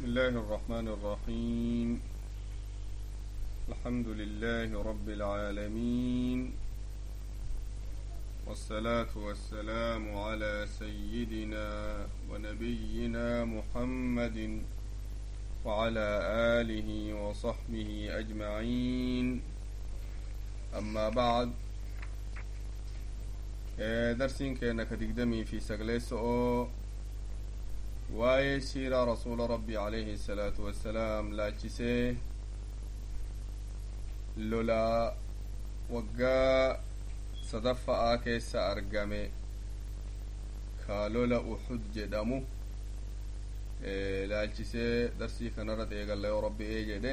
بسم الله الرحمن الرحيم الحمد لله رب العالمين والصلاة والسلام على سيدنا ونبينا محمد وعلى آله وصحبه أجمعين أما بعد درسين كأنك تقدمي في سجلس أو waa'ee siiraa rasuula rabbii alayhi salaatu wassalaam laachisee lolaa waggaa sadaffa'aa keessa argame ka lola uxud jedhamu laalchisee darsii kanarra eegalla yoo rabbi ee jedhe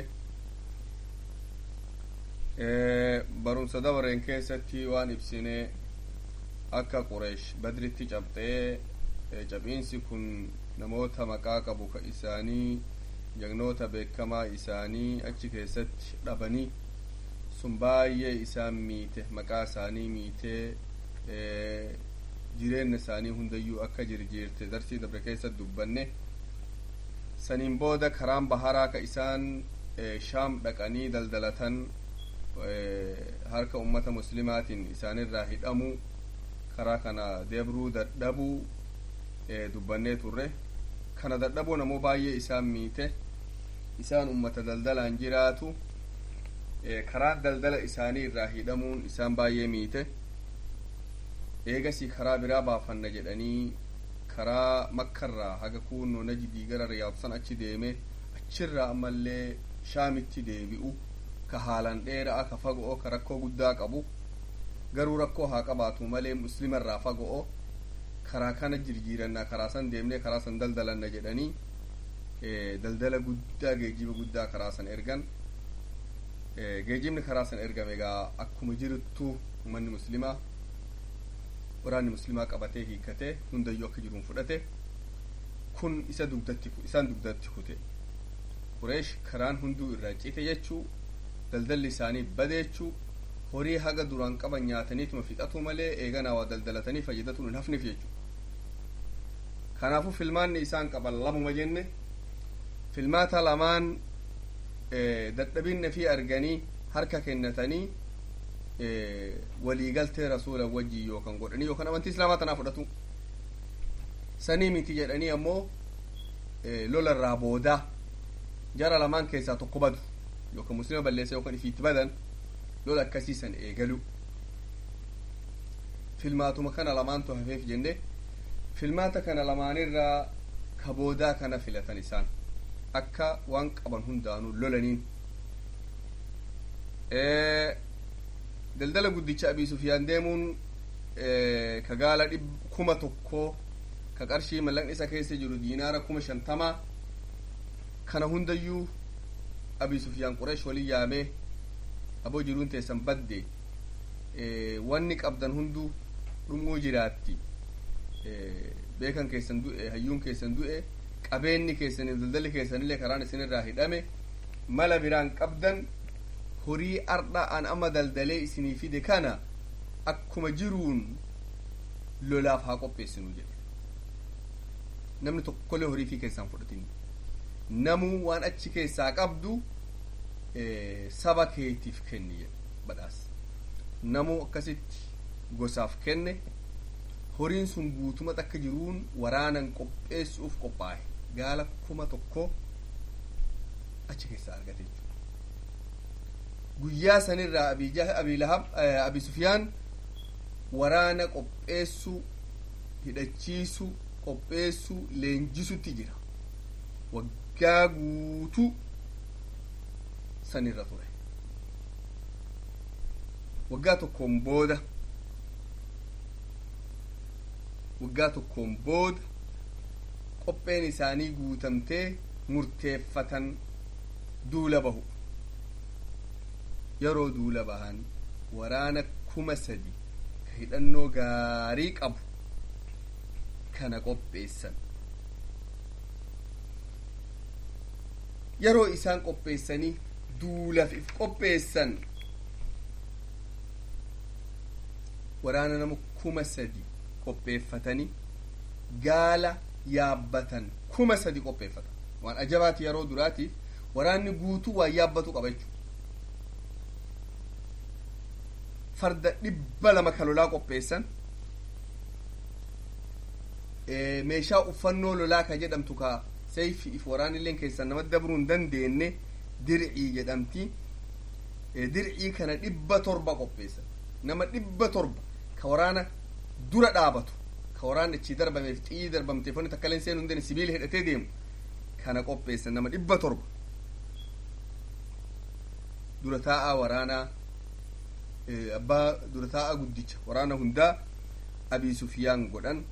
barumsa dabareen keessatti waan ibsine akka qureesh badritti cabxee cab'iinsi kun namoota maqaa qabu ka isaanii jagnoota beekamaa isaanii achi keessatti dhabanii sun baay'ee isaan miite maqaa isaanii miitee jireenya isaanii hundayyuu akka jirjiirte darsii dabre keessatti dubbanne saniin booda karaan baharaa ka isaan shaam dhaqanii daldalatan harka ummata muslimaatiin isaanirraa hidhamuu karaa kana deebruu dadhabuu dubbannee turre kana dadhabuun ammoo baay'ee isaan miite isaan ummata daldalaan jiraatu karaa daldala isaanii irraa hidhamuun isaan baay'ee miite eegasii karaa biraa baafanna jedhanii karaa makkarraa haga kuunnoo najidii gara riyaadsan achi deeme achirraa ammallee shaamitti deebi'u ka haalan dheera'a ka faga'o ka rakkoo guddaa qabu garuu rakkoo haa qabaatu malee muslimarraa faga'o karaa kana jirjiirannaa karaa san deemnee karaa san daldalanna jedhanii daldala guddaa geejiba guddaa karaa san ergan geejibni karaa san ergame egaa akkuma jiruttu uummanni muslimaa waraanni muslimaa qabatee hiikkatee hundayyuu akka jiruun fudhate kun isa dugdatti isaan dugdatti kute qureesh karaan hunduu irraa cite jechuu daldalli isaanii bade jechuu horii haga duraan qaban nyaataniituma fixatu malee eeganaa waa daldalatanii fayyadatuun hin hafneef jechuudha kanaafuu filmaanni isaan qaban lamuma jenne filmaata lamaan dadhabinna fi arganii harka kennatanii waliigaltee rasuula wajjii yookan godhanii yookan amantii islaamaa tanaa fudhatu sanii miti jedhanii ammoo lolarraa boodaa jara lamaan keessaa tokko badu yookan muslima balleessa yookan ifiitti badan lola akkasiisan eegalu filmaatuma kana lamaantu hafeef jenne filmaata kana lamaanirraa ka boodaa kana filatan isaan akka waan qaban hundaanuu lolaniin daldala guddicha abii sufiyaan deemuun ka gaala dhib kuma tokkoo ka qarshii mallaqni isa keessa jiru diinaara kuma shantamaa kana hundayyuu abii sufiyaan qureesh walin yaamee aboo jiruun teessan badde wanni qabdan hunduu dhumuu jiraatti beekan keessan du'e hayyuun keessan du'e qabeenyi keessaniif daldalli keessanillee karaan isinirraa hidhame mala biraan qabdan horii ardha an amma daldalee isinii fide kana akkuma jiruun lolaaf haa qopheessinu jedhe namni tokkollee horii fi keessaan fudhatin namuu waan achi keessaa qabdu saba keetiif kenni jedhe badhaas namuu akkasitti gosaaf kenne horiin sun guutumat akka jiruun waraanan qopheessuuf qophaa'e gaala kuma tokko achi keessaa argate jechuudha guyyaa sanirraa abii lahab abi sufiyaan waraana qopheessuu hidhachiisuu qopheessuu leenjisutti jira waggaa guutuu sanirra ture waggaa tokkoon booda waggaa tokkoon booda qopheen isaanii guutamtee murteeffatan duula bahu yeroo duula bahan waraana kuma sadi ka hidhannoo gaarii qabu kana qopheessan yeroo isaan qopheessanii duulaaf if qopheessan waraana nama kuma sadi qopheeffatanii gaala yaabbatan kuma sadi qopheeffatan waan ajabaati yeroo duraatiif waraanni guutuu waan yaabbatu qaba jechuudha farda dhibba lama ka lolaa qopheessan meeshaa uffannoo lolaa ka jedhamtu ka sayfi if waraanilleen keessan nama dabruu hin dandeenye dircii jedhamti dircii kana dhibba torba qopheessan nama dhibba torba ka waraana dura dhaabatu ka waraana achii darbameef xiyyi darbamteef wanni takka illee seenuu hin dandeenye sibiila hidhatee deemu kana qopheessan nama dhibba torba dura taa'aa waraanaa abbaa dura taa'aa guddicha waraana hundaa abii sufiyaan godhan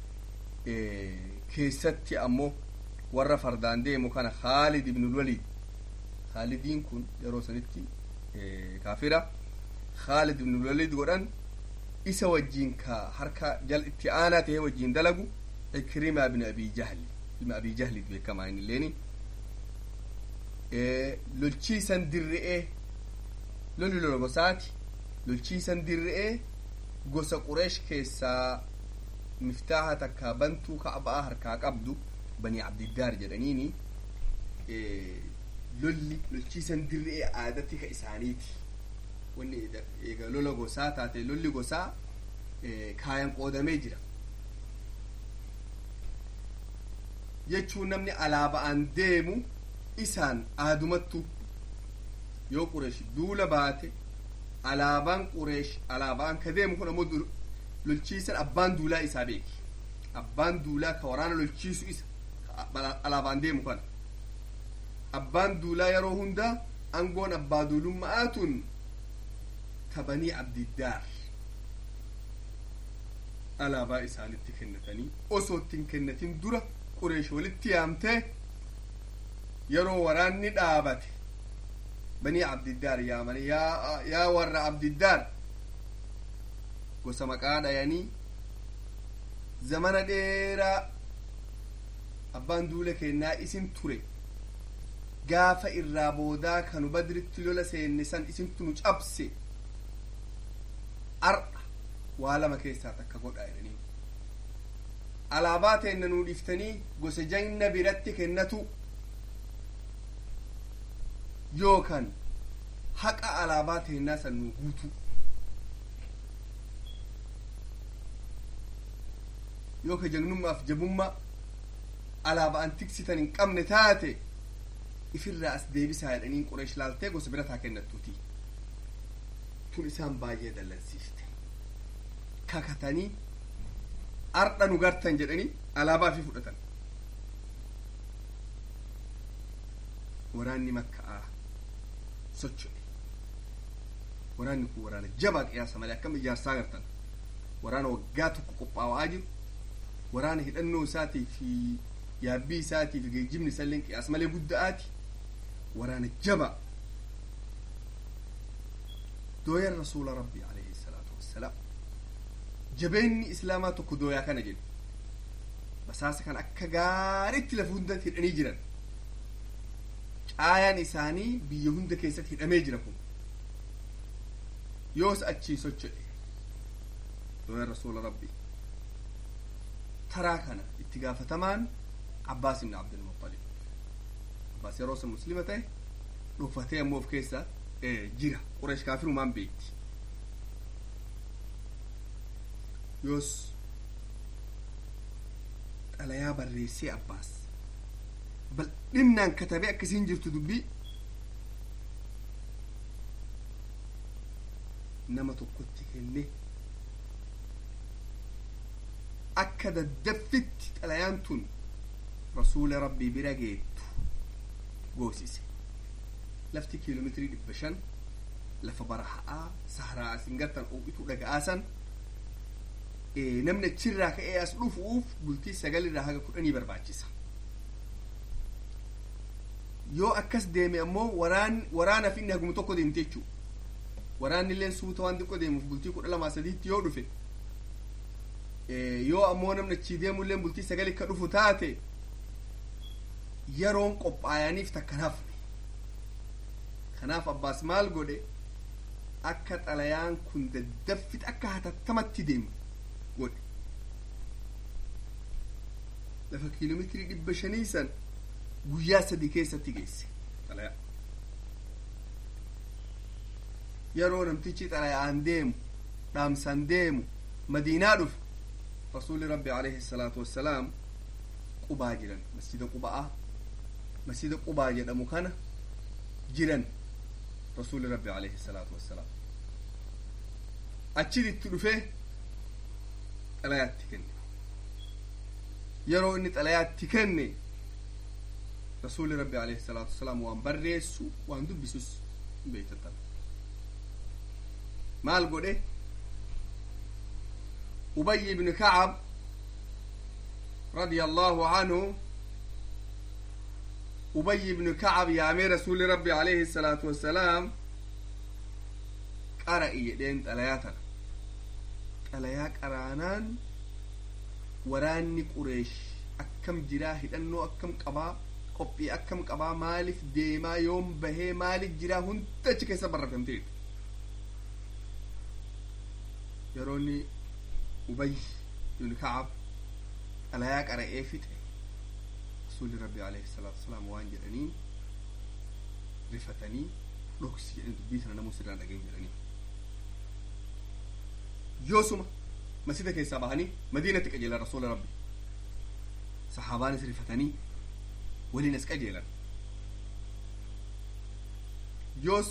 keessatti ammoo warra fardaan deemu kana khaalid ibnul waliid khaalidiin kun yeroo sanitti kaafira khaalid ibnul waliid godhan isa wajjiin ka harka jal itti aanaa tahee wajjiin dalagu ikrimaa ibn abi jahli ilma abi jahlid beekamaa inni illeeni lolchiisan dirri'ee lolli lola gosaati lolchiisan dirri'ee gosa qureesh keessaa miftaaha takka bantuu ka'baa harkaa qabdu banii abdiddaar jedhaniini lolli lolchiisan dirri'ee aadatti ka isaaniiti wanni eega lola gosaa taate lolli gosaa kaayan qoodamee jira jechuun namni alaaba'aan deemu isaan aadumattu yoo qureesh duula baate alaabaan qureesh alaabaan ka deemu kun ammoo lolchiisan abbaan duulaa isaa beeki abbaan duulaa ka waraana lolchiisu isa alaabaan deemu kana abbaan duulaa yeroo hunda angoon abbaa duulummaa'aatun tabanii abdiddaar alaabaa isaanitti kennatanii osoo ittiin kennatin dura qureesh walitti yaamtee yeroo waraanni dhaabate banii abdiddaar yaamanii yaa yaa warra abdiddaar gosa maqaa dhayanii zamana dheeraa abbaan duula kennaa isin ture gaafa irraa boodaa kanu badritti lola seenne san isintu nu cabse ar'a waa lama keessaa takka godha jedhanii alaabaa teenna nuu dhiftanii gosa janna biratti kennatu yookan haqa alaabaa teennaa san nuu guutu yooka jagnummaaf jabummaa alaabaan tiksitan hin qabne taate ifirraa as deebisaa jedhanii qureesh laaltee gosa birataa kennattuuti tun isaan baay'ee dallansiifte kakatanii ardha nu gartan jedhanii alaabaa fi fudhatan waraanni makka'aa socho'e waraanni kun waraana jabaa qiyaasa malee akkam ijaarsaa gartan waraana waggaa tokko qophaa'aa jiru waraana hidhannoo isaatii fi yaabbii isaatii fi geejjibni isallee qiyaas malee gudda'aati waraana jaba dooyan rasuula rabbii alayhi salaatu wassalaam jabeenni islaamaa tokko dooyaa kana jedhu basaasa kan akka gaariitti lafa hunda hidhanii jiran caayaan isaanii biyya hunda keessatti hidhamee jira kun yoos achii socho'e dooyan rasuula rabbii taraa kana itti gaafatamaan abbaas ibn abdulmuttalib abbaas yeroo san muslima ta'e dhuunfatee ammoo of keessa jira qureesh kaafirumaan beekti yoos xalayaa barreessee abbaas bal'innaan katabee akkasiin jirtu dubbii nama tokkotti kenne akka daddaffitti xalayaan tun rasuula rabbii bira geettu goosise lafti kiiloomeetirii dhibba shan lafa barahaa saharaa asin gartan ooqituu dhaga'aasan namni achirraa ka'ee as dhufuuf bultii sagalirraa haga kudhanii barbaachisa yoo akkas deeme ammoo waraan waraanaaf inni haguma tokko deemte jechuu waraanni illeen suuta waan xiqqoo deemuuf bultii kudha lamaa sadiitti yoo dhufe yoo ammoo namni achii deemu illeen bultii sagali akka dhufu taate yeroon qophaayaniif takkanaaf kanaaf abbaas maal godhe akka xalayaan kun daddaffit akka hatattamatti deemu godhe lafa kiiloomeetirii dhibba shanii san guyyaa sadi keessatti geesse xalayaa yeroo namtichi xalayaan deemu dhaamsan deemu madiinaa dhufe rasuuli rabbi alayhi salaatu wassalaam qubaa jiran masjida qubaa masjida qubaa jedhamu kana jiran rasuuli rabbi alayhi salaatu wassalaam achitti dhufee xalayaatti kenne yeroo inni xalayaatti kenne rasuuli rabbi alayhi salaatu wassalaam waan barreessu waan dubbisus beektatan maal godhe ubay ibnu kacab radia allahu anhu ubay ibnu kacab yaamee rasuli rabbi alayhi salaatu wassalaam qara'i jedheen xalayaa tana xalayaa qaraanaan waraanni qureesh akkam jiraa hidhannoo akkam qabaa qophii akkam qabaa maaliif deemaa yoom bahee maaliif jiraa hunda achi keessa barreeffamteetu yeroonni ubay ibnu kacab xalayaa qara'ee fixe rasuuli rabbi alayhi salaatu wasalaam waan jedhaniin rifatanii dhoksi jedhan dubbii sana namuu sirraan dhagahin jedhanii yoosuma masjida keessaa bahanii madiinatti qajeelan rasuula rabbi sahaabaanis rifatanii waliin as qajeelan yoos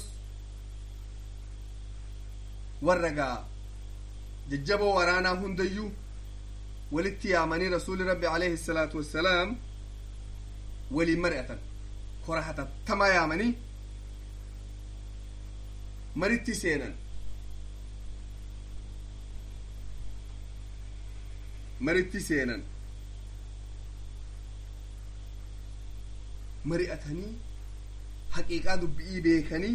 warra gaa jajjaboo waraanaa hundayyuu walitti yaamanii rasuuli rabbi alayhi salaatu wassalaam waliin mari'atan kora hatattamaa yaamanii maritti seenan maritti seenan mari'atanii haqiiqaa dubbi'ii beekanii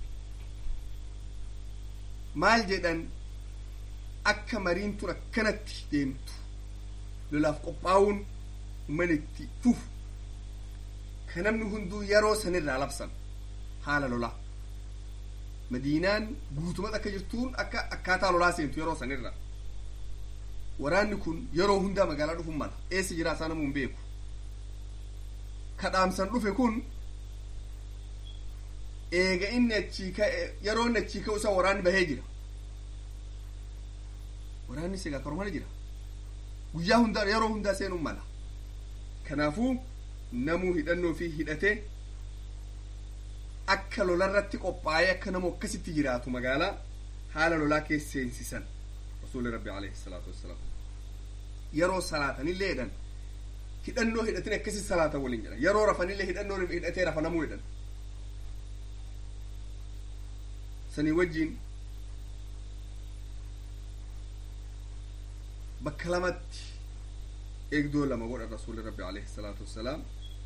maal jedhan akka mariin tun akkanatti deemtu lolaaf qophaa'uun manitti fufu ka namni hunduu yeroo sanirraa labsan haala lolaa madiinaan guutumatti akka jirtuun akka akkaataa lolaa seentu yeroo sanirra waraanni kun yeroo hundaa magaalaa dhufuun mala eessa jiraa isaa namuu hin beeku ka dhaamsan dhufe kun eega inni achii ka'e yeroo inni achii ka'u isa waraanni bahee jira waraanni sigaa karumana jira guyyaa hundaa yeroo hundaa seenuun mala kanaafuu namuu hidhannoo fi hidhatee akka lolarratti qophaa'ee akka namu akkasitti jiraatu magaalaa haala lolaa keessa seensisan rasuuli rabbi alayhi salaatu wassalaam yeroo salaatanillee jedhan hidhannoo hidhatin akkasi salaatan waliin jedhan yeroo rafanillee hidhannoo hidhatee rafanamuu jedhan sanii wajjiin bakka lamatti eegdoo lama godhan rasuuli rabbi alayhi salaatu wassalaam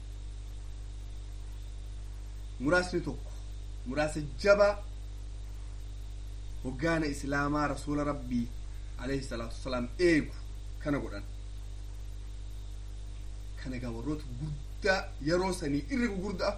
muraasni tokko muraasa jaba hoggaana islaamaa rasuula rabbii alayhi salaatu wassalaam eegu kana godhan kana egaa warroota guddaa yeroo sanii irra gugurdaa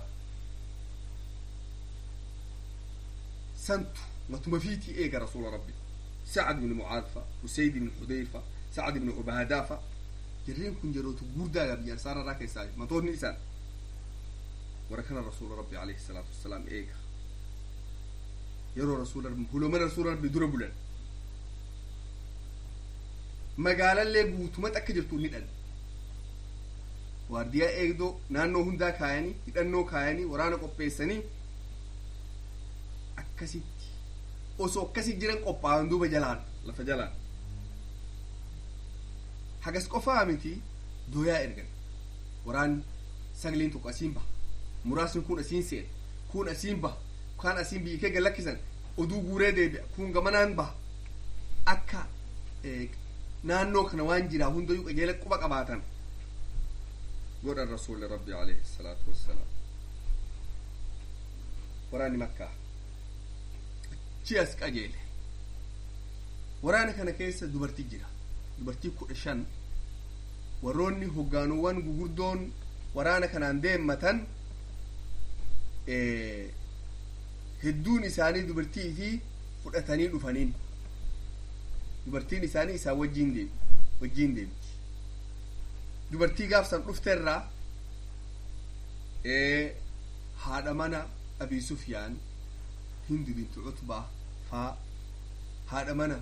santu matuma fiitii eega rasuula rabbii sacad ibni mucaad fa usayd ibni xudayfa sacad ibni ubaadaa fa jarreen kun yerootu guddaa biyya ansaararraa keessaa matoonni isaan warra kana rasuula rabbi alayhi salaatu wassalaam eega yeroo rasuula rabbi hulomana rasuula rabbi dura bulan magaalallee guutumatti akka jirtu ni dhan waardiyaa eegdoo naannoo hundaa kaayanii hidhannoo kaayanii waraana qopheessanii akkasitti osoo akkasi jiran qophaa'an duuba jalaan lafa jalaan hagas qofaa miti dooyaa ergan waraanni sagleen tokko asiin baha muraasni kun asiin seena kun asiin baha kaan asiin biyyi kee galakkisan oduu guuree deebi'a kun gamanaan baha akka naannoo kana waan jiraa hundayyuu qajeela quba qabaatan godhan rasuuli rabbi alayhi salaatu wassalaam waraanni makkaa achi as qajeele waraana kana keessa dubartii jira dubartii kudha shan warroonni hoggaanuwwan gugurdoon waraana kanaan deemmatan hedduun isaanii dubartii fi fudhatanii dhufaniin dubartiin isaanii isaan wajjiin deemi wajjiin deemti dubartii gaafsan dhufteerraa haadha mana abii sufyaan hindu bintu cutbaa faa haadha mana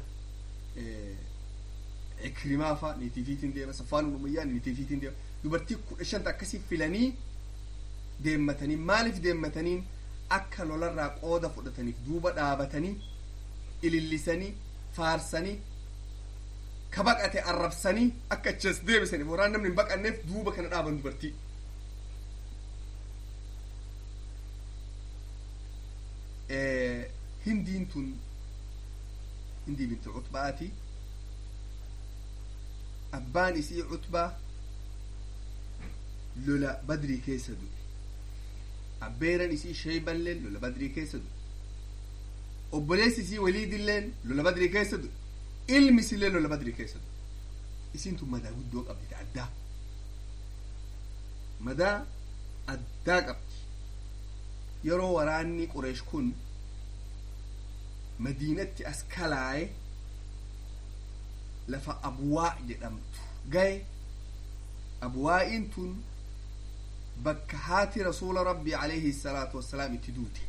ikrimaa faa niitiifiitiin deema safaan umayyaa niitiifiitiin deema dubartii kudha shanta akkasii filanii deemmatanii maaliif deemmataniin akka lolarraa qooda fudhataniif duuba dhaabatanii ilillisanii faarsanii ka baqate arrabsanii akka achas deebisaniif waraan namni hin baqanneef duuba kana dhaaban dubartii hindiin tun hindii binti cutbaati abbaan isii cutbaa lola badrii keessa du'e abbeeran isii shayballeen lola badrii keessa du'e obboleessi isii waliidilleen lola badrii keessa du'e ilmi isillee lola badrii keessa du'e isiin tun madaa guddoo qabdi addaa madaa addaa qabdi yeroo waraanni qureesh kun madiinatti as kalaaye lafa abwaa jedhamtu gaye abwaa'iin tun bakka haati rasuula rabbii alayhi salaatu wassalaam itti duute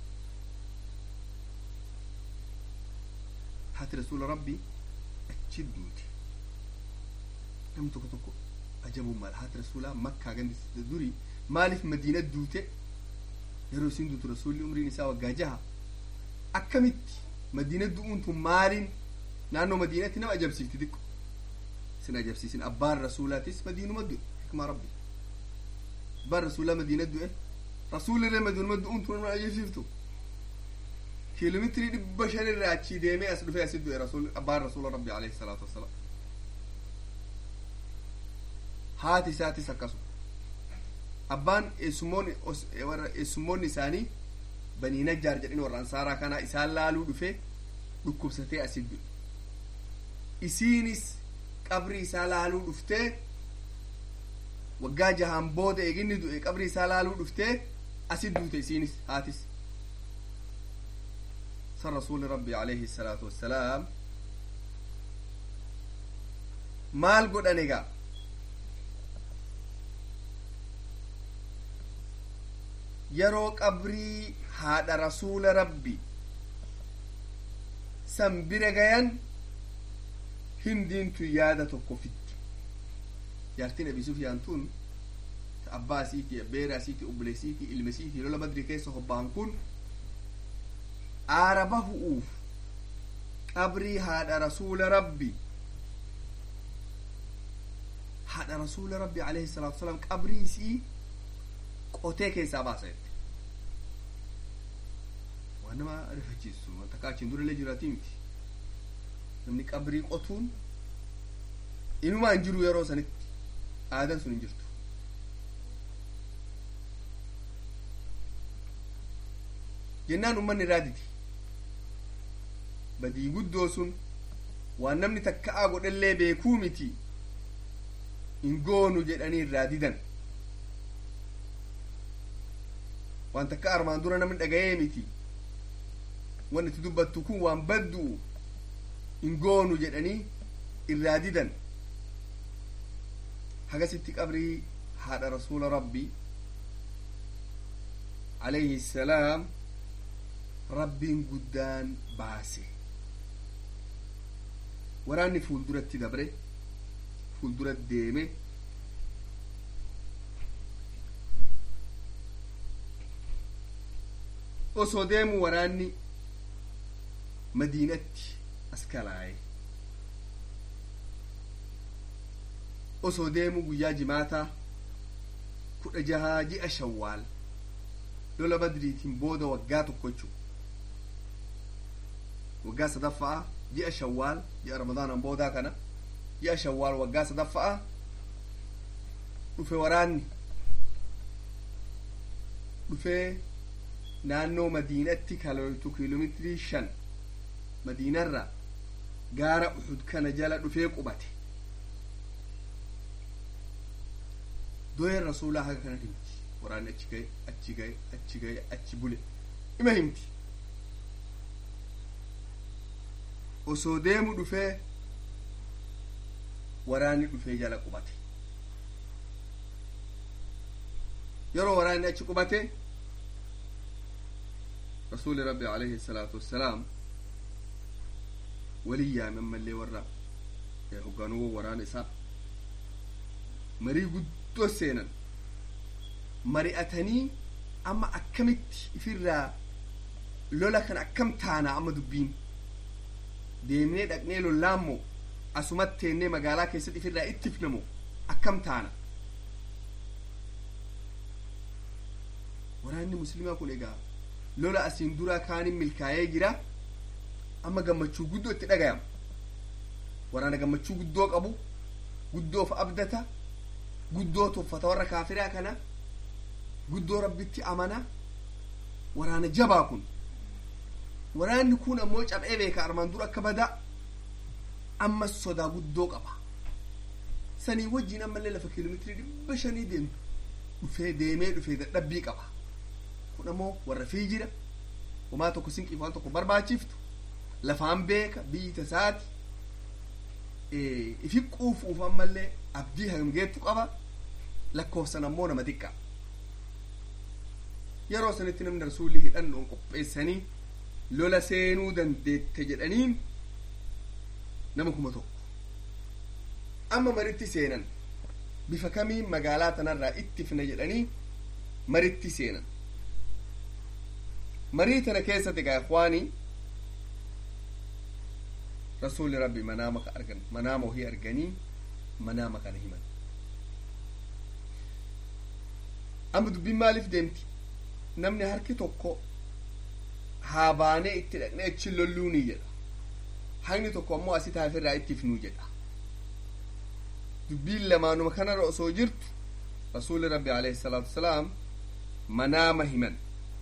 haati rasuula rabbii achi duute namni tokko tokko ajabuun maal haati rasuulaa makkaa gandi durii maaliif madiina duute yeroo isin duutu rasuulli umriin isaa waggaa jaha akkamitti madiina du'uun tun maaliin naannoo madiinatti nama ajabsiifti xiqqo isin ajabsiisin abbaan rasuulaatis madiinuma du'e hikmaa rabbi abbaan rasuulaa madiina du'e rasuulillee madiinuma du'uun tun nama ajabsiiftu kiiloomeetirii dhibba shan irraa achii deemee as dhufee asit du'e rasuul abbaan rasuula rabbi alayhi salaatu wassalaam haati isaatis akkasuma abbaan eessummoonni warra eessummoonni isaanii banii najjaar jedhin warra ansaaraa kanaa isaan laaluu dhufe dhukkubsatee asit du'e isiinis qabri isaa laaluu dhuftee waggaa jahaan booda eeginni du'e qabri isaa laaluu dhuftee asit duute isiinis haatis san rasuuli rabbi alayhi salaatu wassalaam maal godhan egaa yeroo qabrii haadha rasuula rabbi san bira gayan hindiintu yaada tokko fitti jaartiin abi sufyaan tun abbaa isiiti abbeera isiiti obboleessiiti ilma isiiti lola badri keessa hobbaan kun aara bahu'uuf qabrii haadha rasuula rabbi haadha rasuula rabbi alayhi salaatu wasalaam qabrii isii qotee keessaa baasa jette waan nama rifachiisu wanta akka achiin durallee jiraatii miti namni qabrii qotuun inumaa hin jiru yeroo sanitti aadan sun hin jirtu jennaan ummanni irraa didi badii guddoo sun waan namni takka'aa godhellee beekuu miti hin goonu jedhanii irraa didan waan takka armaan dura namni dhaga'ee miti wanni itti dubbattu kun waan baddu'u hin goonu jedhanii irraa didan hagasitti qabrii haadha rasuula rabbii alayhi salaam rabbiin guddaan baase waraanni fuulduratti dabre fuuldura deeme osoo deemu waraanni madiinatti as kalaaye osoo deemu guyyaa jimaataa kudha jahaa ji'a shawwaal lola badriitiin booda waggaa tokko jechuu waggaa sadaffaa ji'a shawwaal ji'a ramadaanan boodaa kana ji'a shawwaal waggaa sadaffaa dhufe waraanni dhufee naannoo madiinatti kaloltu kiiloomeetirii shan madiinarra gaara uxud kana jala dhufee qubate doyen rasuulaa haga kana himti waraanni achi gaye achi gaye achi gaye achi bule ima himti osoo deemu dhufee waraanni dhufee jala qubate yeroo waraanni achi qubate rasuuli rabbi alayhi salaatu wassalaam walin yaame ammallee warra hogganuu waraana isaa marii guddoo seenan mari'atanii amma akkamitti ifirraa lola kan akkam taana amma dubbiin deemnee dhaqnee lollaammoo asumatti teennee magaalaa keessatti ifirraa ittifnamoo akkam taana waraanni muslimaa kun egaa lola asiin duraa kaanin milkaa'ee jira amma gammachuu guddoo itti dhagayama waraana gammachuu guddoo qabu guddoof abdata guddoo tuffata warra kaafiraa kana guddoo rabbitti amana waraana jabaa kun waraanni kun ammoo cab'ee beeka armaan dura akka badaa ammas sodaa guddoo qaba sanii wajjiin ammallee lafa kiiloomeetirii dhibba shanii deemtu dhufee deemee dhufee dadhabbii qaba kun ammoo warra fii jira homaa tokko sinqiif waan tokko barbaachiftu lafaan beeka biyyi tasaati ifi quufuuf ammallee abdii hangeettu qaba lakkoofsan ammoo nama xiqqaa yeroo sanitti namni rasuulli hidhannoon qopheessanii lola seenuu dandeette jedhaniin nama kuma tokko amma maritti seenan bifa kamiin magaalaa tanarraa ittifna jedhanii maritti seenan marii tana keessatti egaa ikwaanii rasuulli rabbi manaama ka argan manaama ohii arganii manaama kana himan amma dubbiin maaliif deemti namni harki tokko haa baanee itti dhaqnee achi lolluuni jedha haqni tokko ammoo asi taafirraa ittifnuu jedha dubbiin lamaanuma kanarra osoo jirtu rasuulli rabbi alayhi salaatu wasalaam manaama himan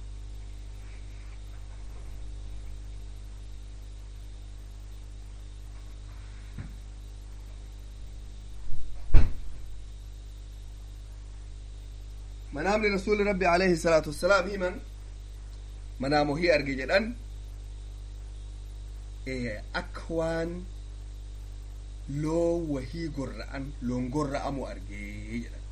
manaamni rasuuli rabbi alayhi salaatu wassalaam himan manaam ohii arge jedhan akka waan loon wahii gorra'an loon gorra'amu argee jedhan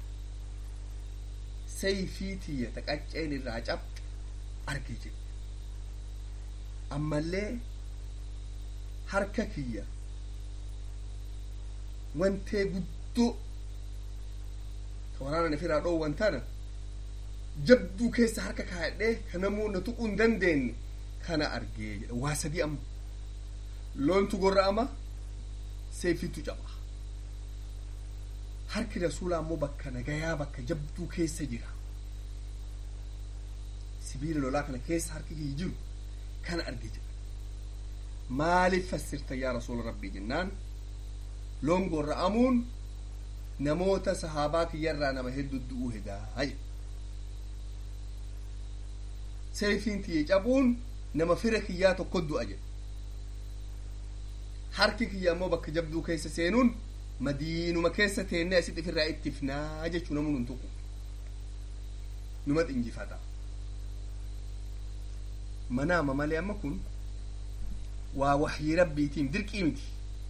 sayfii tiyya ta qacceen irraa cabxe arge jedhe ammallee harka kiyya wantee guddoo ka waraana ifirraa dhoowwan tana jabduu keessa harka kaayadhee ka namuu na tuquu hin dandeenye kana argee jedha waa sadii amma loontu gorra'ama seefitu caba harki rasuulaa ammoo bakka nagayaa bakka jabduu keessa jira sibiila lolaa kana keessa harki kiyya jiru kana arge jedha maaliif fassirta yaa rasuula rabbii jennaan loon gorra'amuun namoota sahaabaa kiyyarraa nama hedduu du'uu hedaa jedha seefiin tiyye cabuun nama fira kiyyaa tokko du'a jedha harki kiyya ammoo bakka jabduu keessa seenuun madiinuma keessa teennee asitti ofirraa ittifnaa jechuu namu nun tuqu numa xinjifata manaama malee amma kun waa wahyii rabbiitiin dirqii miti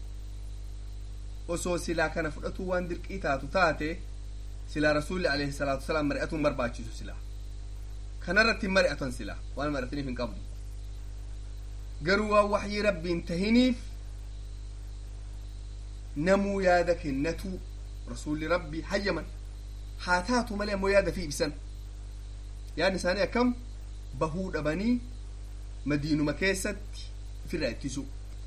osoo silaa kana fudhatuu waan dirqii taatu taate silaa rasuulli alayhi salaatu wasalaam mari'atuun barbaachisu silaa kanarratti hin mari'atan silaa waan mari'ataniif hin qabdu garuu waan wahyii rabbiin tahiniif namuu yaada kennatuu rasuulli rabbii hayyaman haa taatu malee ammoo yaada fi ibsan yaadni isaanii akkam bahuu dhabanii madiinuma keessatti ofirraa ittisu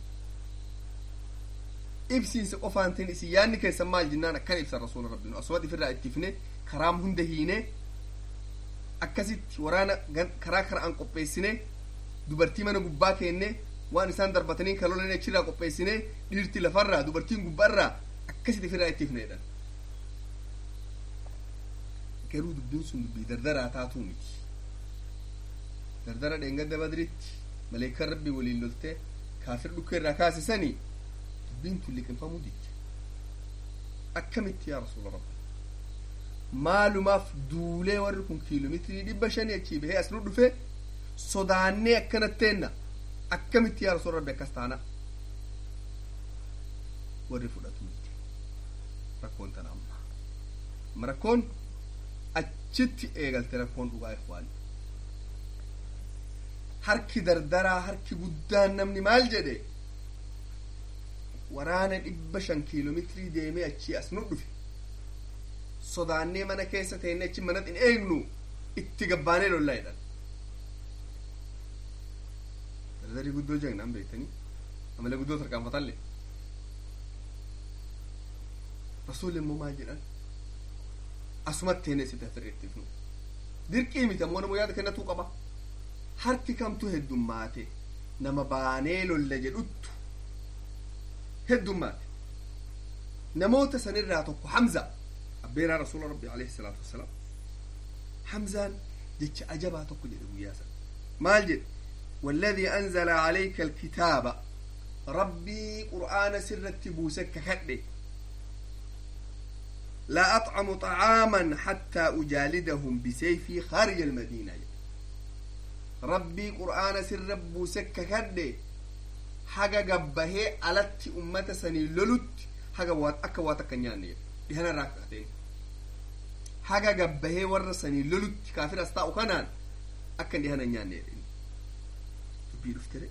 ibsiinsa qofaan ta'in isin yaadni keessan maal jennaan akkan ibsan rasuula rabbiin asumatti ofirraa ittifne karaam hunda hiine akkasitti waraana karaa karaan qopheessine dubartii mana gubbaa keenne waan isaan darbatanii kalolan achirraa qopheessine dhiirti lafarraa dubartiin gubbaarraa akkasitti ofirraa ittifne jedhan garuu dubbiin sun dubbii dardaraa taatuu miti dardara dheengadda badritti maleekan rabbii waliin loltee kaafir dhukkee irraa kaasisanii dubbiin tun liqinfamuu didde akkamitti yaa rasuula rabbi maalumaaf duulee warri kun kiiloomeetirii dhibba shanii achii bahee as nu dhufe sodaannee akkanatteena akkamitti yaa rasuula rabbi akkas taana warri fudhatu miti rakkoon tana amma amma rakkoon achitti eegalte rakkoon dhugaa ikhwaan harki dardaraa harki guddaan namni maal jedhe waraana dhibba shan kiiloomeetirii deemee achii as nu dhufe sodaannee mana keessa teenne achi manatti hin eegnu itti gabbaanee lollaa jedhan dardarii guddoo jegnaan beektanii amala guddoo tarkaanfatallee rasuulli immoo maal jedhan asumatti teenne sitti hafirreettiif nu dirqii miti ammoo namoo yaada kennatuu qaba harki kamtu heddummaate nama baanee lolla jedhuttu heddummaate namoota sanirraa tokko hamza abbeenaa rasuula rabbi alayhi salaatu wassalaam hamzaan jecha ajabaa tokko jedhe guyyaa sana maal jedhe والذي أنزل عليك الكتاب ربي قرآن سرت بوسك كحده لا أطعم طعاما حتى أجالدهم بسيفي خارج المدينة ربي قرآن سر بوسك كحده حاجة قبه ألت أمة سني لولت حاجة وات أكا وات كنيانية دهنا راكعتين حاجة قبه ورسني لولت كافر أستاء كنان أكن دهنا نيانية dubbii dhuftire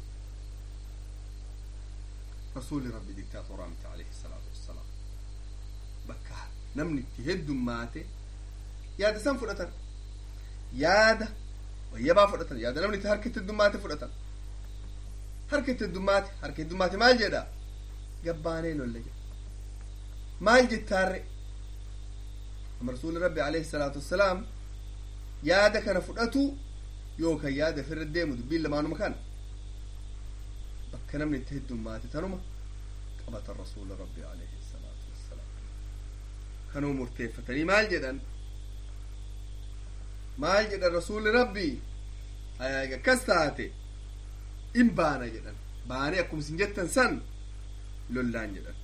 rasuuli rabbi diktaatoraa miti alayhi salaatu wassalaam bakka namni itti heddummaate yaada san fudhatan yaada wayyabaa fudhatan yaada namni itti harka itti heddummaate fudhatan harka itti heddummaate harka heddummaate maal jedha gabbaanee lolle jedha maal jettaarre amma rasuuli rabbi alayhi salaatu wassalaam yaada kana fudhatu yookaan yaada ofirra deemu dubbiin lamaanuma kana bakka namni itti heddummaate tanuma qabatan rasuula rabbi alayhi salaatu wassalaam kanuu murteeffatanii maal jedhan maal jedhan rasuulli rabbi akkas taate in baana jedhan baanee akkuma isin jettan san lollaan jedhan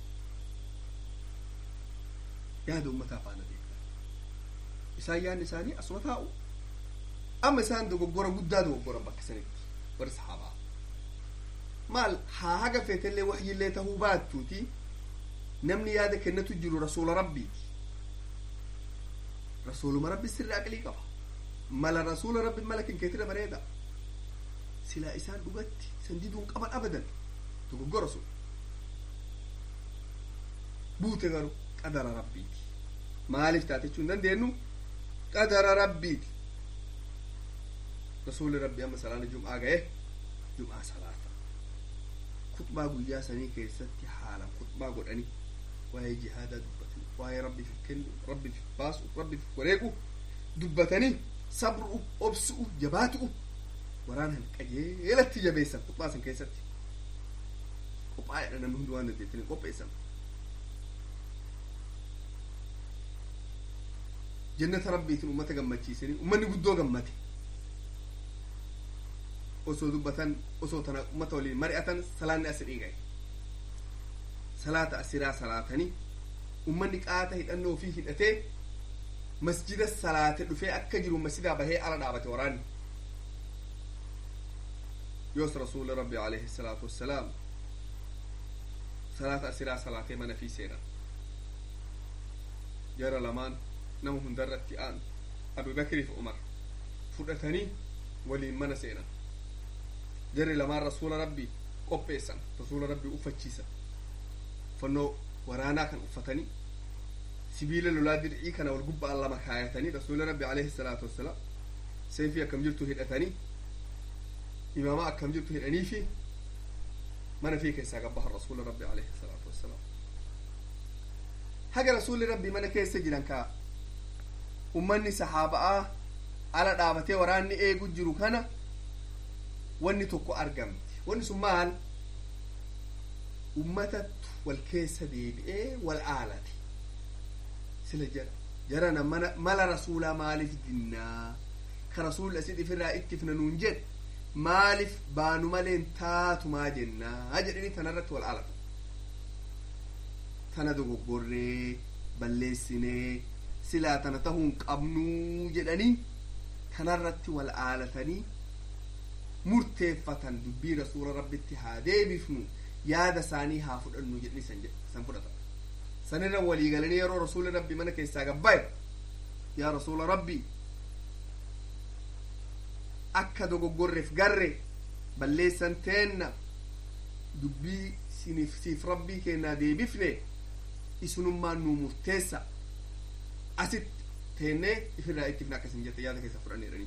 yaada ummataa faana beekan isaan yaadni isaanii asuma taa'u amma isaan dogoggora guddaa dogoggoran bakka sanitti warri sahaabaa maal haa haga feetellee waxyillee tahuu baattuuti namni yaada kennatu jiru rasuula rabbiiti rasuuluma rabbi sirri aqlii qaba mala rasuula rabbi mala kenkeetira bareeda silaa isaan dhugatti san diduun qaban abadan dogoggora sun buute garuu qadara rabbiiti maaliif taate jechuu hin dandeenyu qadara rabbiiti rasuuli rabbi amma salaana jum'aa ga'e jum'aa salaata kutbaa guyyaa sanii keessatti haala kutbaa godhanii waa'ee jihaadaa dubbatanii waa'ee rabbiif kennu rabbiif baasu rabbiif wareegu dubbatanii sabru obsu'u jabaatu'u waraanan qajeelatti jabeessan kutbaa san keessatti qophaa'edha namni hundi waan dandeettanii qopheessan jannata rabbiitiin ummata gammachiisanii ummanni guddoo gammate osoo dubbatan osoo tana ummata waliin mari'atan salaanni as dhiigaye salaata asiraa salaatanii ummanni qaata hidhannoo ofii hidhatee masjida salaate dhufee akka jiru masjidaa bahee ala dhaabate waraanni yoos rasuuli rabbi alayhi salaatu wassalaam salaata asiraa salaatee mana fi seenan jara lamaan nama hundarratti aan abubakriif umar fudhatanii waliin mana seenan jarri lamaan rasuula rabbii qopheessan rasuula rabbii uffachiisan uffannoo waraanaa kan uffatanii sibiila lolaa dir'ii kana wal gubba'an lama kaayatanii rasuula rabbi alayhi salaatu wassalaam seefii akkam jirtu hidhatanii imaamaa akkam jirtu hidhanii fi mana fi keessaa gabbahan rasuula rabbi alayhi salaatu wassalaam haga rasuulli rabbi mana keessa jiran kaa ummanni sahaaba'aa ala dhaabatee waraanni eegu jiru kana wanni tokko argamti wanni sun maal ummatatu wal keessa deebi'ee wal aalate sila jara jarana mana mala rasuulaa maaliif dinnaa ka rasuulli asit ifirraa ittifna nuun jedhe maaliif baanu maleen taatumaa jennaa jedhanii tanarratti wal aalatan tana dogoggorree balleessinee silaa tana tahuun qabnuu jedhanii tanarratti wal aalatanii murteeffatan dubbii rasuula rabbitti haa deebifnu yaada isaanii haa fudhannu jedhanii san san fudhatan sanirra walii galanii yeroo rasuuli rabbi mana keessaa gabbaye yaa rasuula rabbi akka dogoggorreef garre balleessan teenna dubbii siniif siif rabbii kennaa deebifne isunummaan nuu murteessa asitti teennee ifirraa ittifne akkasin jette yaada keessa fudhanneedhanii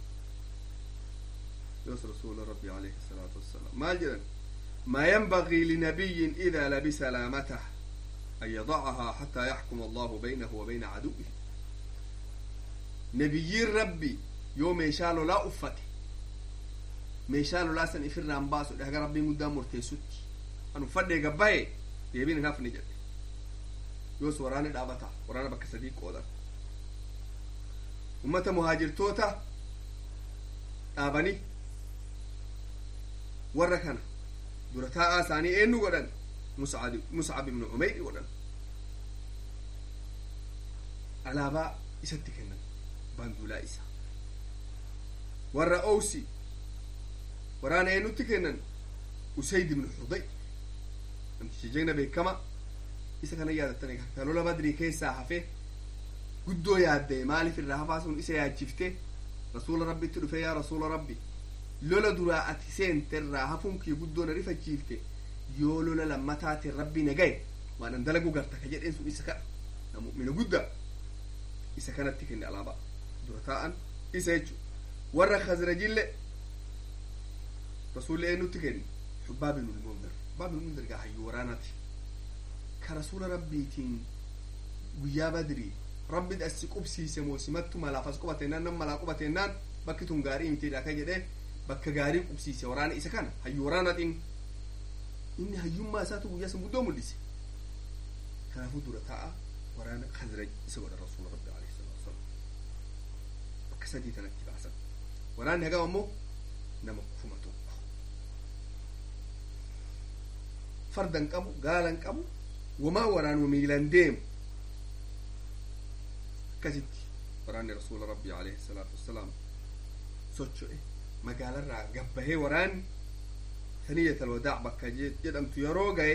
يوس رسول ربي عليه الصلاة والسلام ما جدا ما ينبغي لنبي إذا لبس لامته أن يضعها حتى يحكم الله بينه وبين عدوه نبي ربي يوم يشالو لا أفته meeshaan olaasan ifirraan baasu dhaga rabbiin guddaan murteessutti anu fadhee gabbaa'e deebiin hin hafne jedhe yoos waraana dhaabata waraana bakka sadii qoodan ummata muhaajirtoota dhaabanii warra kana dura taa'aa isaanii eenyu godhan muscab ibnu umeyri godhan alaabaa isatti kennan baanduulaa isa warra owsi waraana eenyutti kennan usayd ibnu xuday namticha jegna beekama isa kana yaadattan ka lola badrii keessaa hafe guddoo yaadde maaliif irraa hafaa sun isa yaachifte rasuula rabbitti dhufe yaa rasuula rabbi lola duraa ati seente irraa hafuun kii guddoo na rifachiifte yoo lola lammataatiin rabbii na gaye waan an dalagu garta ka jedheen sun isa kana na mu'mina guddaa isa kanatti kenne alaabaa dura taa'an isa jechu warra khazrajille rasuulli eenyutti kenne xubbaab ibnu lmundir xubbaab ibnu lmundir gaa hayyuu waraanaati ka rasuula rabbiitiin guyyaa badrii rabbi asi qubsiise moo simattu malaaf as qubateennaan nam malaa qubateennaan bakki tun gaarii mitiidha ka jedhee bakka gaarii qubsiise waraana isa kana hayyuu waraanaatiin inni hayyummaa isaatu guyyaa san guddoo mul'ise kanaafuu dura taa'a waraana khazraj isa godha rasuula rabbi alayhi salaatu wasalaam bakka sadii tanatti baasan waraanni hagam ammoo nama kuma tokko fardan qabu gaalan qabu wamaa waraanuma miilan deemu akkasitti waraanni rasuula rabbii alayhi salaatu wassalaam socho'e magaalarraa gabbahee waraanni saniyat alwadaac bakka jedhamtu yeroo gaye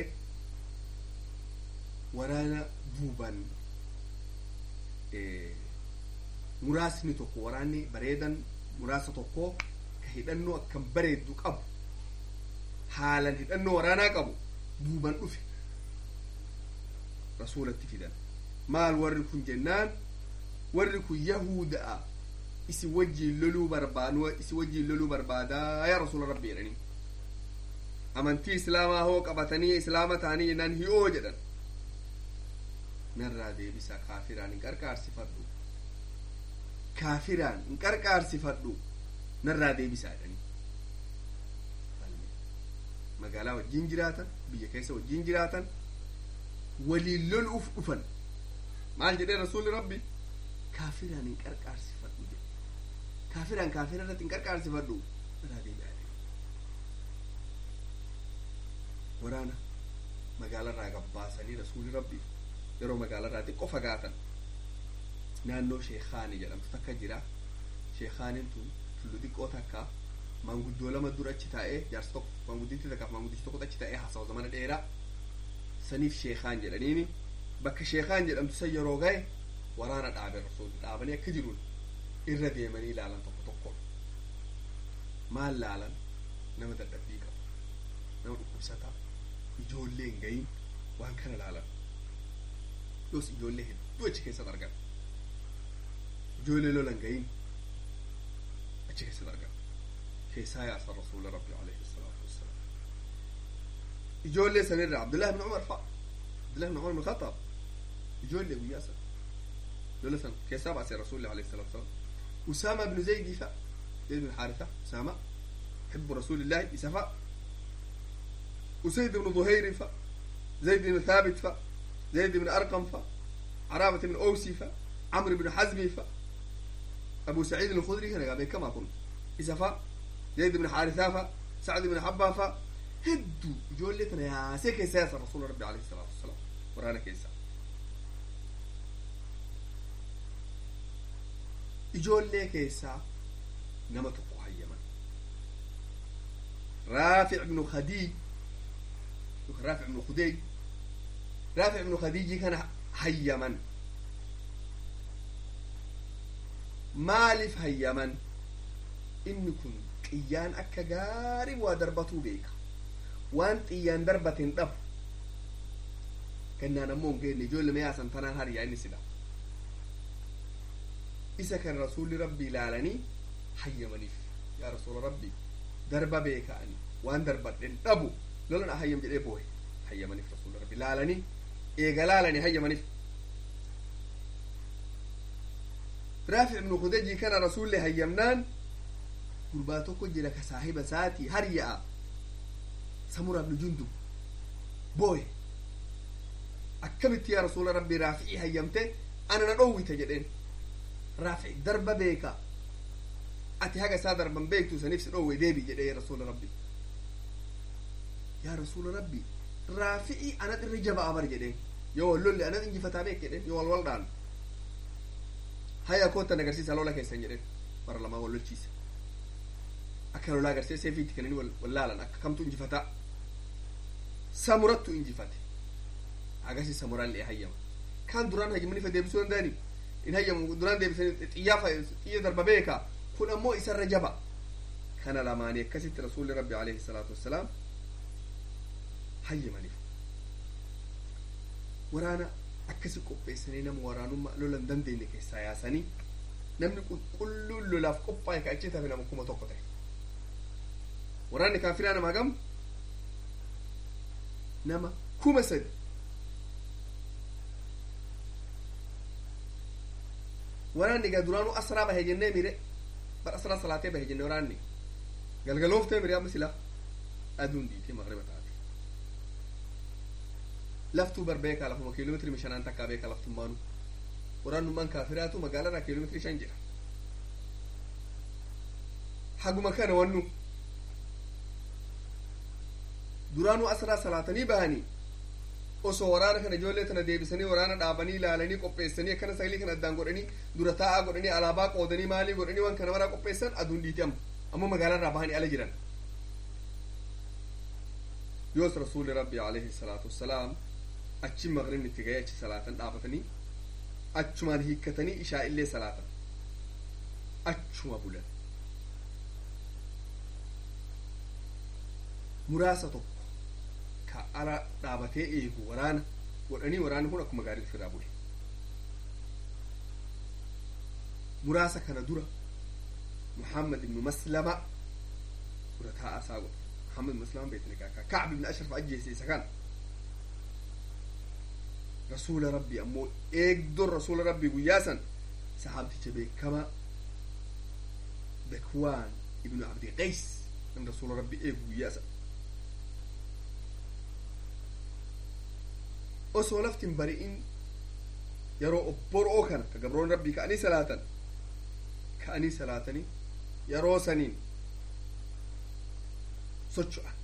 waraana duuban muraasni tokko waraanni bareedan muraasa tokko ka hidhannoo akkan bareeddu qabu haalan hidhannoo waraanaa qabu duuban dhufe rasuulatti fidan maal warri kun jennaan warri kun yahuda'a isi wajjiin loluu barbaadu isi wajjiin loluu barbaadaa yaa rasuula rabbi jedhanii amantii islaamaa hoo qabatanii islaama ta'anii jennaan hi'oo jedhan narraa deebisa kaafiraan hin qarqaarsifadhu kaafiraan hin qarqaarsifadhu narraa deebisaa jedhanii magaalaa wajjiin jiraatan biyya keessa wajjiin jiraatan waliin loluuf dhufan maal jedhee rasuulli rabbi kaafiraan hin qarqaarsifadhu jedhe kaafiraan kaafira irratti hin qarqaarsifadhu irraa deebi'aa waraana magaalarraa gabbaasanii rasuulli rabbi yeroo magaalarraa xiqqoo fagaatan naannoo sheekaani jedhamtu takka jira sheekaaniin tun tullu xiqqoo takka maanguddoo lama dura achi taa'ee jaarsa tokko maangudditti takkaaf maanguddichi tokko achi taa'ee haasawa zamana dheeraa saniif sheekaan jedhaniini bakka sheekaan jedhamtu san yeroo gahe waraana dhaabe rasuulli dhaabanii akka jiruun irra deemanii ilaalan tokko tokko maal laalan nama dadhabbii qabu nama dhukkubsataa ijoollee hin gahin waan kana laalan yoos ijoollee hedduu achi keessatti argan ijoollee lolan gahin achi keessatti argan keessaa yaasa rasuula rabbi alayhi salaatu wassalaam ijoollee sanirra abdullahi ibn umar fa'a abdullahi ibn umar ibn khattaab ijoollee guyyaa san lola san keessaa baase rasuulli alayhi salaatu wassalaam usaama ibn zaydi fa'a zayd ibn حارثة أسامة حب رسول الله إسفاء أسيد بن ظهير فا زيد بن ثابت فا زيد بن أرقم فا عرابة بن أوسي فا عمرو بن حزم فا أبو سعيد الخدري كان قابل كما كنت إسفاء زيد بن حارثة فا سعد بن حبة فا هدو جولتنا يا سيك سياسة رسول ربي عليه الصلاة والسلام ورانا كيسا ijoollee keessaa nama tokko hayyaman raafic ibnu khadiij yookaan raafic ibnu khudeej raafic ibnu khadiijii kana hayyaman maaliif hayyaman inni kun xiyyaan akka gaarii waa darbatuu beeka waan xiyyaan darbate hin dhabu gannaan ammoo hin geenne ijoollee yaasan tanaan hariyaa inni sila isa kan rasuulli rabbii ilaalanii hayyamaniif yaa rasuula rabbii darba beeka'anii waan darbadhen dhabu lolan hayyam jedhee boohe hayyamaniif rasuulli rabbii laalanii eega laalanii hayyamaniif raafi ibnu khudajii kana rasuulli hayyamnaan gurbaa tokko jira ka saahiba isaatii harya'a samura ibnu jundub boohe akkamitti yaa rasuula rabbii raafi'ii hayyamte ana na dhowwite jedheen raafi'i darba beeka ati haga isaa darban beektu saniif si dhowwe deebi jedhee yaa rasuula rabbii yaa rasuula rabbii raafi'ii anat irra jaba'a bar jedheen yoo wal lolli anat injifataa beek jedheen yoo wal wal dhaanu haya koottan agarsiisa lola keessan jedheen bara lamaa wal lolchiisa akka lolaa agarsiisa fiitti kananii wal laalan akka kamtu injifataa samurattu injifate agasi samuraan lee hayyama kaan duraan hayyamaniif deebisuu danda'ani in hayyamu duraan deebisanii xiyyaa xiyya darba beeka kun ammoo isarra jaba kana lamaanii akkasitti rasuulli rabbi alayhi salaatu wassalaam hayyamaniif waraana akkasi qopheessanii nama waraanummaa lolan dandeenye keessaa yaasanii namni qulqulluun lolaaf qophaa'e ka achi tafe nama kuma tokko ta'e waraanni kaafiraa nama hagam nama kuma sadi waraanni gaa duraanuu asraa bahe jennee mire bar asraa salaatee bahe jenne waraanni galgalooftee mire amma sila aduun dhiitee maqriba taate laftuu bar beekaa lafuma kiiloometiri shanaan takkaa beekaa laftummaanu waraannummaan kaafiraatu magaalarraa kiiloometiri shan jira haguma kana wannu duraanuu asraa salaatanii bahanii osoo waraana kana ijoollee tana deebisanii waraana dhaabanii ilaalanii qopheessanii akkana sagalii kana addaan godhanii dura taa'aa godhanii alaabaa qoodanii maalii godhanii waan kana maraa qopheessan aduun dhiiti amma ammoo magaalarraa bahanii ala jiran yoos rasuuli rabbi alayhi salaatu wassalaam achi maqribni itti ga'ee achi salaatan dhaabatanii achumaan hiikkatanii ishaa illee salaatan achuma bulan muraasa tokko ka ala dhaabatee eegu waraana godhanii waraanni kun akkuma gaarii ofirraa bule muraasa kana dura muhammad ibnu maslama dura taa'aa isaa godhe muhammad ibnu maslama beekni kaakaa kacb ibnu ashraf ajjeese isa kana rasuula rabbii ammoo eegdoon rasuula rabbii guyyaa san sahaabticha beekamaa bekwaan ibnu abdi qays nam rasuula rabbii eegu guyyaa san osoo laftin bari'in yeroo obboroo kana ka gabroon rabbii ka'anii salaatan ka'anii salaatanii yeroo saniin socho'an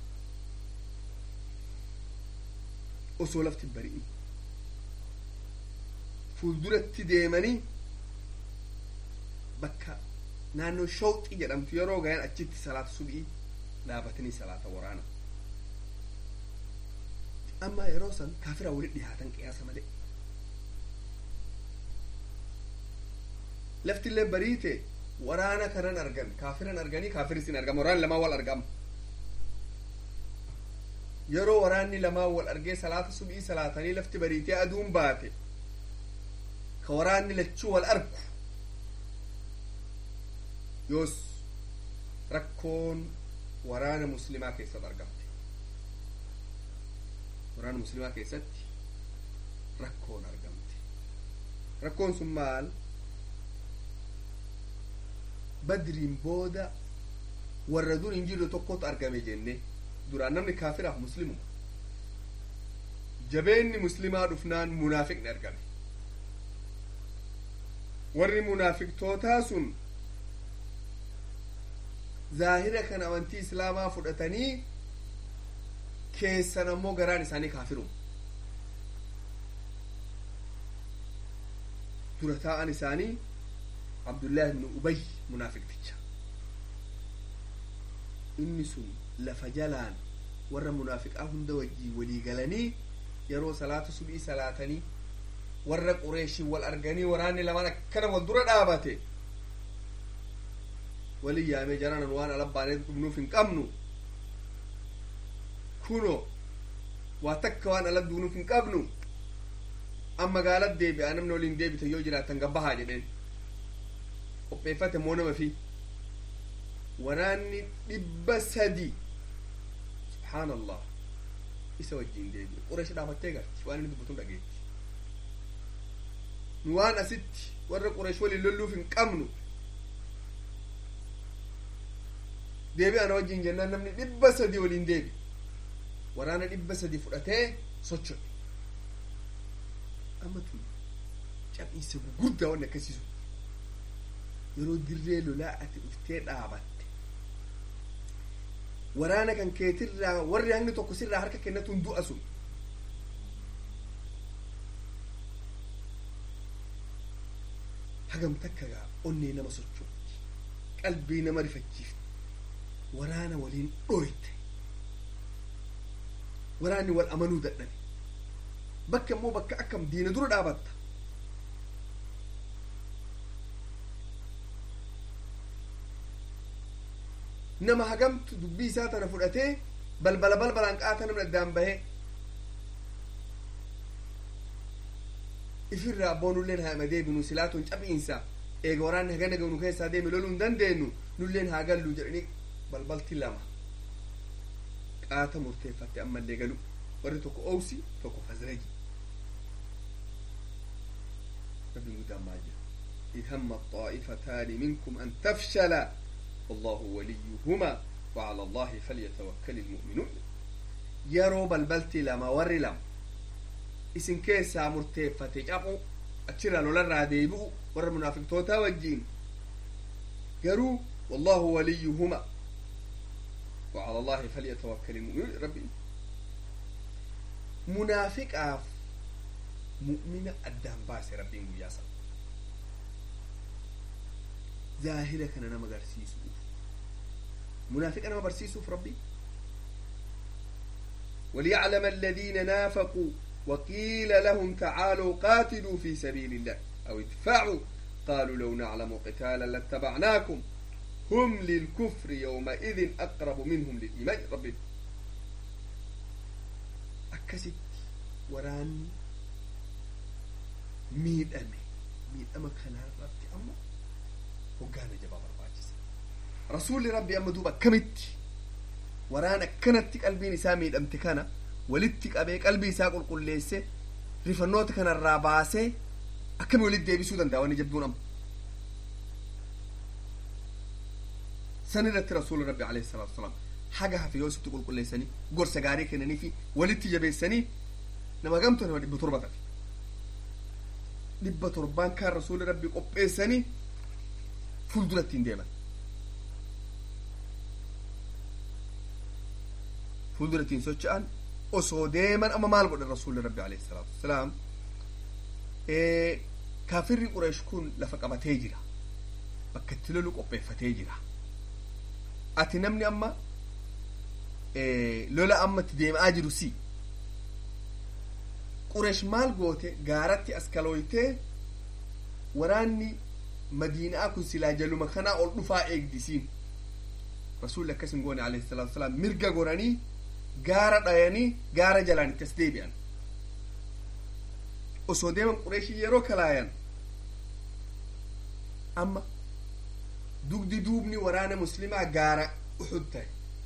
osoo laftin bari'in fuulduratti deemanii bakka naannoo shawxii jedhamtu yeroo gayan achitti salaata subii dhaabatanii salaata waraana amma yeroo san kaafira walitti dhihaatan qiyaasa malee laftillee bariite waraana kanan argan kaafiran arganii kaafiris hin argama waraanni lamaan wal argama yeroo waraanni lamaan wal argee salaata subii salaatanii lafti bariitee aduun baate ka waraanni lachuu wal argu yoos rakkoon waraana muslimaa keessatti argamte waraana muslimaa keessatti rakkoon argamte rakkoon sun maal badriin booda warra dur hin jirre tokkotu argame jenne duraan namni kaafiraaf muslimuma jabeenni muslimaa dhufnaan munaafiqni argame warri munaafiqtootaa sun zaahira kan amantii islaamaa fudhatanii keessan ammoo garaan isaanii kaafiruma dura taa'an isaanii abdullaahi ibnu ubay munaafiqticha inni sun lafa jalaan warra munaafiqaa hunda wajjii walii galanii yeroo salaata subii salaatanii warra qureeshii wal arganii waraanni lamaan akkana wal dura dhaabate walin yaamee jaranan waan alabbaanee dhumnuuf hin qabnu kuno waa takka waan ala duunuuf hin qabnu an magaalat deebi'a namni waliin deebite yoo jiraatan gabbahaa jedheen qopheeffate moo nama fi waraanni dhibba sadi subhaan allah isa wajjiin deebi'e qureesh dhaafattee garti waan inni dubbatuun dhageetti nu waan asitti warra qureesh waliin lolluuf hin qabnu deebi'ana wajjiin jennaan namni dhibba sadi waliin deebi waraana dhibba sadi fudhatee socho'e amma tun cabbiinsa gurguddaa wanni akkasiisu yeroo dirree lolaa ati dhuftee dhaabatte waraana kan keetirraa warri hangni tokko sirraa harka kennatuun du'a sun hagam takka gaa onnee nama sochooti qalbii nama rifachiifte waraana waliin dhooyte waraanni wal amanuu dadhabe bakka immoo bakka akkam diina dura dhaabatta nama hagamtu dubbii isaa tana fudhatee balbala balbalaan qaata namni addaan bahee ifirraa abboo nulleen haa deebinu silaatuun cabiinsa eega waraanni hagana ganu keessaa deeme loluu hin dandeenyu nulleen haa gallu jedhanii balbalti lama qaata murteeffatte ammallee galu warri tokko owsi tokko khazraji rabbiin guddaan maal jedha إذ هم الطائفتان منكم أن تفشلا والله وليهما وعلى الله فليتوكل المؤمنون يرو بلبلتي لما ور لم isin keessaa murteeffate cabu achirraa lolarraa deebi'u warra munaafiqtootaa wajjiin garuu wallahu waliyuhuma وعلى الله فليتوكل المؤمنون ربي منافقاف مؤمنة أدام باس ربي مجاسا ظاهرة كان أنا مغرسيسو منافق أنا مبرسيسو في ربي وليعلم الذين نافقوا وقيل لهم تعالوا قاتلوا في سبيل الله أو ادفعوا قالوا لو نعلم قتالا لاتبعناكم هم للكفر يومئذ أقرب منهم للإيمان ربي أكست وران ميد أمي ميد أما كان ربي أما وقانا جباب الباجس رسول ربي أما دوبا كمت وران كانت قلبي نساء ميد أمتي كان walitti qabee qalbii isaa qulqulleesse rifannoota kanarraa baasee akkami walitti deebisuu danda'a wanni jabduun amma san irratti rasuula rabbi alayhi salaatu wasalaam haga hafe yoo sitti qulqulleessanii gorsa gaarii kennanii fi walitti jabeessanii nama gamtu nama dhibba torba tafe dhibba torbaan kaan rasuula rabbi qopheessanii fuulduratti hin deeman fuulduratti hin socho'an osoo deeman amma maal godhan rasuulli rabbi alayhi salaatu wasalaam kaafirri qureesh kun lafa qabatee jira bakka itti lolu qopheeffatee jira ati namni amma lola amma itti deemaa jiru si qureesh maal goote gaaratti as kalooytee waraanni madiinaa kun silaa jaluma kanaa ol dhufaa eegdisiin rasuulli akkas hin goone alayhi salaatu wasalaam mirga goranii gaara dhayanii gaara jalaan itti as deebi'an osoo deeman qureeshii yeroo kalaayan amma dugdi duubni waraana muslimaa gaara uxud ta'e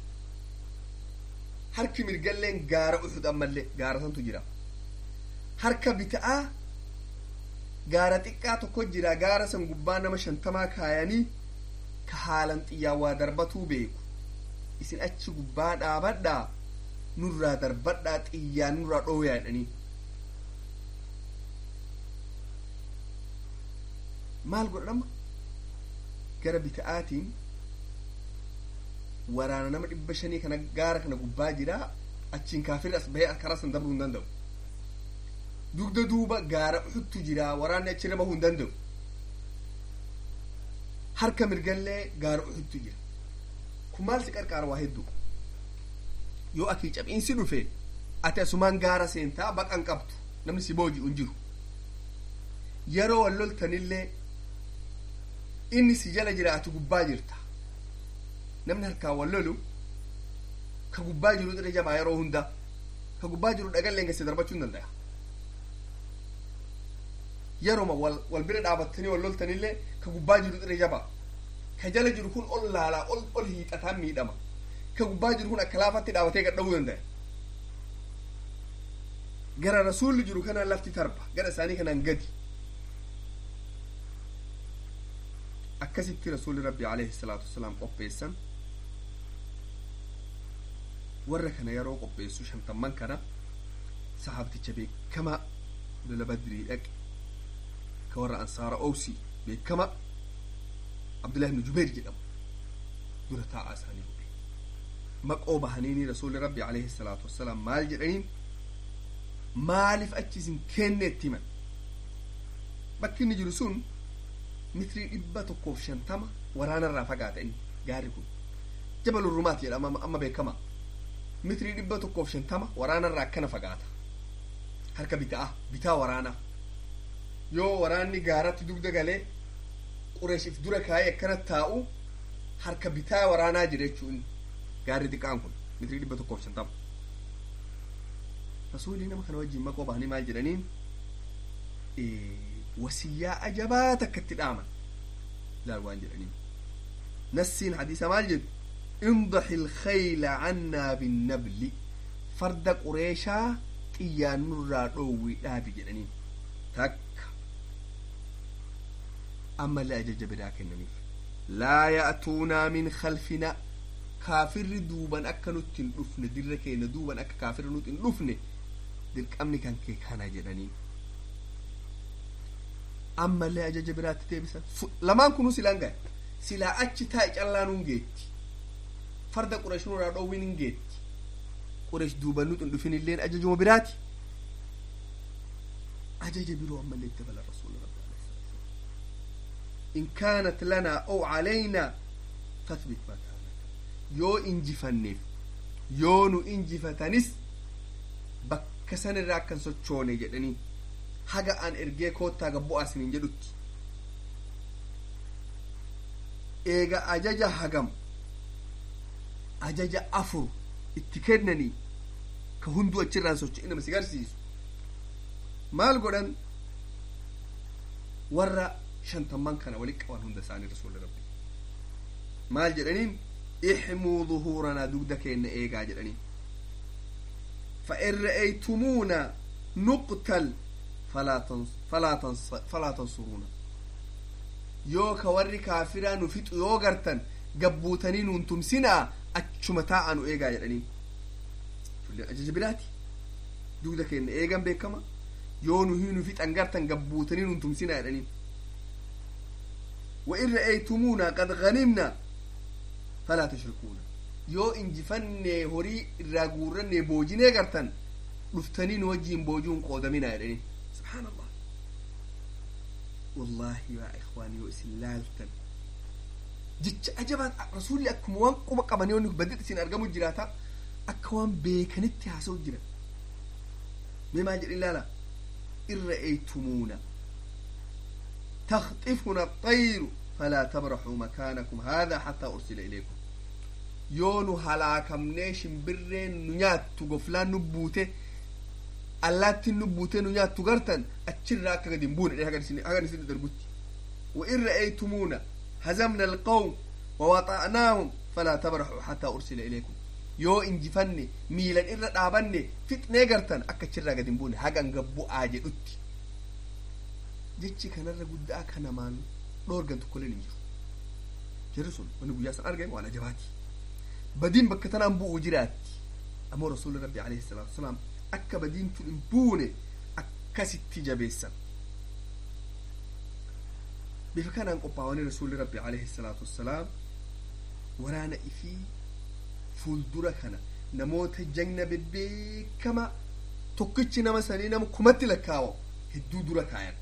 harki mirgalleen gaara uxud ammallee gaara santu jira harka bita'aa gaara xiqqaa tokko jira gaara san gubbaa nama shantamaa kaayanii ka haalan xiyyaan waa darbatuu beeku isin achi gubbaa dhaabadhaa nurraa darbadhaa xiyyaan nurraa dhooyaa jedhanii maal godhama gara bita'aatiin waraana nama dhibba shanii kana gaara kana gubbaa jira achiin kaafirri as bahee karaa san darbuu hin danda'u dugda duuba gaara uxuttu jira waraanni achirra bahuu hin danda'u harka mirgallee gaara uxuttu jira kun maal si qarqaara waa hedduu yoo akii cab'iinsi dhufe ati asumaan gaara seentaa baqan qabdu namni si booji'u hin jiru yeroo wal loltanillee inni si jala jira ati gubbaa jirta namni harkaan wal lolu ka gubbaa jiru irra jabaa yeroo hunda ka gubbaa jiru dhagalleen keessa darbachuu hin danda'a yeroma wal wal bira dhaabattanii wal loltanillee ka gubbaa jiru irra jabaa ka jala jiru kun ol laalaa ol ol hiixataan miidhama ka gubbaa jiru kun akka laafatti dhaabatee gadhabuu danda'a gara rasuulli jiru kanaan lafti tarba gara isaanii kanaan gadi akkasitti rasuulli rabbi alayhi salaatu wasalaam qopheessan warra kana yeroo qopheessu shantamman kana sahaabticha beekamaa lola badrii dhaqe ka warra ansaara owsii beekama abdullahi ibnu jubeer jedhamu dura taa'aa isaanii godhe maqoo bahaniini rasuulli rabbi alayhi salaatu wassalaam maal jedhaniin maaliif achi isin kenne itti himan bakki inni jiru sun mitrii dhibba tokkoof shantama waraanarraa fagaata inni gaarri kun jabal urrumaat jedhama amma beekama mitrii dhibba tokkoof shantama waraanarraa akkana fagaata harka bitaa bitaa waraanaa yoo waraanni gaaratti dugda galee qureeshiif dura kaayee akkana taa'u harka bitaa waraanaa jira jechuun gaarri xiqqaan kun mitrii dhibba tokkoof shantama rasuulii nama kana wajjin maqoo bahanii maal jedhaniin wasiyyaa ajabaa takka itti dhaaman laal waan jedhaniin nassiin hadiisa maal jedhu imdaxi ilkhayla cannaa binnabli farda qureeshaa xiyyaan nurraa dhoowwii dhaabi jedhaniin takka ammallee ajaja biraa kennaniif laa ya'tuunaa min khalfinaa kaafirri duuban akka nutti hin dhufne dirra keenya duuban akka kaafirri nutti hin dhufne dirqamni kan kee kana jedhaniin ammallee ajaja biraatti deebisan lamaan kunuu silaan gahe silaa achi taa'i callaa nuun geetti farda qureesh nurraa dhoowwin hin geetti qureesh duuban nutti hin dhufin illeen ajajuma biraati ajaja biroo ammallee itti dabala rasuula rabbi in kaanat lanaa ow calaynaa fathbit makaanaka yoo injifanneef yoo nu injifatanis bakka san irraa akkan sochoone jedhanii haga an ergee koottaa gabbu'aa isiniin jedhutti eega ajaja hagam ajaja afur itti kennanii ka hunduu achirraan socho'e nama si garsiisu maal godhan warra shantamman kana walitti qaban hunda isaanii rasuula rabbi maal jedhaniin ixmuu ظهورنا dugda keenna eegaa jedhaniin فإن رأيتمونا نقتل فلا تنص فلا تنص فلا تنصرونا yoo ka warri kaafiraa nu fixu yoo gartan gabbuutanii nuun tumsinaa achuma taa'a nu eegaa jedhanii fulleen ajaja biraati dugda keenya eegan beekama yoo nu nu fixan gartan gabbuutanii nuun tumsinaa jedhanii وإن رأيتمونا قد غنمنا فلا تشركونا yoo injifannee horii irraa guurrannee boojinee gartan dhuftanii nu wajjiin boojuun qoodaminaa jedhanii subhaan allah wallaahi yaa ikhwaanii yoo isin laaltan jecha ajabaan rasuulli akkuma waan quba qabanii wanni badii isin argamu jiraata akka waan beekanitti haasa'u jira mee maal jedhin laala irra eeytumuuna تخطفنا الطير فلا تبرحوا مكانكم هذا حتى أرسل إليكم yoo nu halaakamnee shimbirreen nu nyaattu goflaan nu buute allaattiin nu buute nu nyaattu gartan achirraa akka gadi hin buune hagan isin dargutti وإن رأيتمونا هزمنا القوم ووطأناهم فلا تبرحوا حتى أرسل إليكم yoo injifanne miilan irra dhaabanne fixnee gartan akka achirraa gadi hin buune hagan gabbu'aa jedhutti jechi kanarra guddaa kanamaan dhoorgan tokkolleen hin jiru jirri sun wanni guyyaa san argame waan ajabaati badiin bakka tanaan bu'u jiraatti ammoo rasuulli rabbi alayhi salaatu wasalaam akka badiin tun hin buune akkasitti jabeessan bifa kanaan qophaa'anii rasuulli rabbi alayhi salaatu wassalaam waraana ifii fuuldura kana namoota jagna bebbeekama tokkichi nama sanii nama kumatti lakkaawa hedduu dura kaayan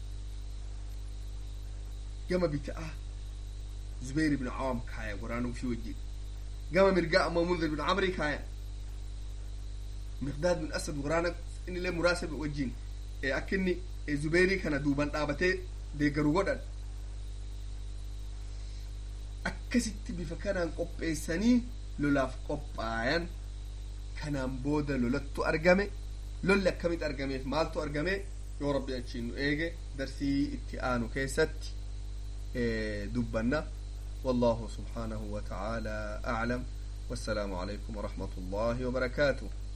gama bita'a zubayr ibn awam kaaya waraana ufii wajjin gama mirgaa ammoo munzir bin camri kaaya miqdaad bin asad waraana innillee muraasa wajjin akka inni zubeyrii kana duuban dhaabatee deeggaru godhan akkasitti bifa kanaan qopheessanii lolaaf qophaayan kanaan booda lolattu argame lolli akkamitti argameef maaltu argame yoo rabbi achiin nu eege darsii itti aanu keessatti dubbanna والله سبحانه وتعالى أعلم والسلام عليكم ورحمة الله وبركاته